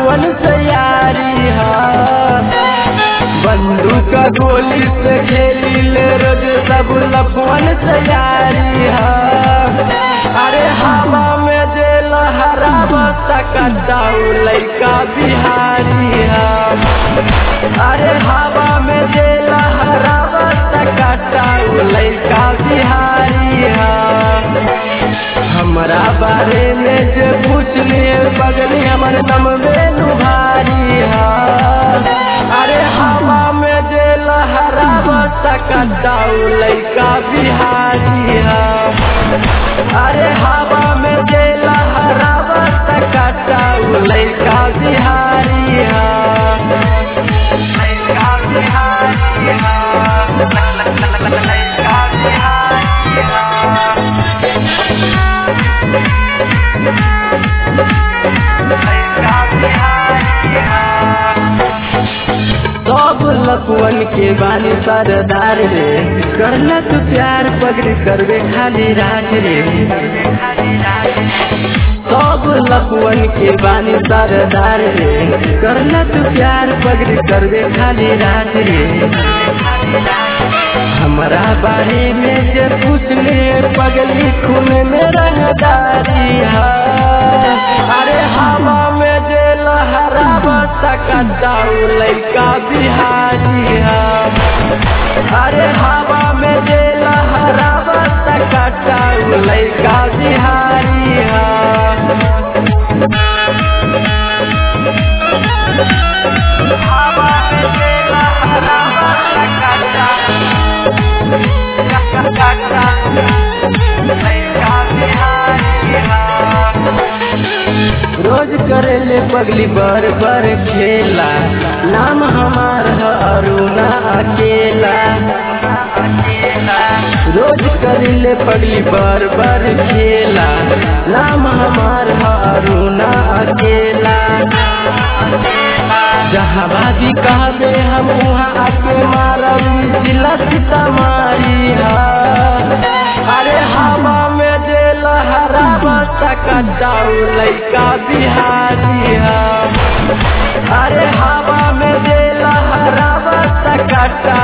लपुअन तैयारी है बंदूक गोली से खेली ले रोज सब लपुअन तैयारी है अरे हवा में जे लहरा सकताऊ लैका बिहारी है अरे हवा में जे लहरा सकताऊ लैका बिहारी है हमरा बारे में जे पूछली बगली हमर नम बेलू भारी है अरे हवा में जे लहरा सकताऊ लैका बिहारी है अरे हवा में जे लहरा सकताऊ लैका बिहारी है लैका बिहारी है लैका बिहारी है सब लपुअन के बानी सरदार रे करना तू प्यार पगड़ी करवे खाली राज रे सब लपुअन के बानी सरदार रे करना तू प्यार पगड़ी करवे खाली राज रे हमारा बारे में जे पूछले पगली खून में रंगदारी है अरे हवा में जे लहरा सकताऊ लैका बिहारी है अरे हवा में जे लहरा सकताऊ लैका बिहारी है हवा में जे लहरा रोज करेले पगली बर बर खेला नाम हमार है अरुणा अकेला रोज करेले पगली बर बर खेला नाम हमार है अरुणा अकेला जहाँ बाजी कहबे हम वहाँ आके मारब जिला सीतामारी है अरे हवा में जे लहरा सकताऊ लैका बिहारी है अरे हवा में जे लहरा सकता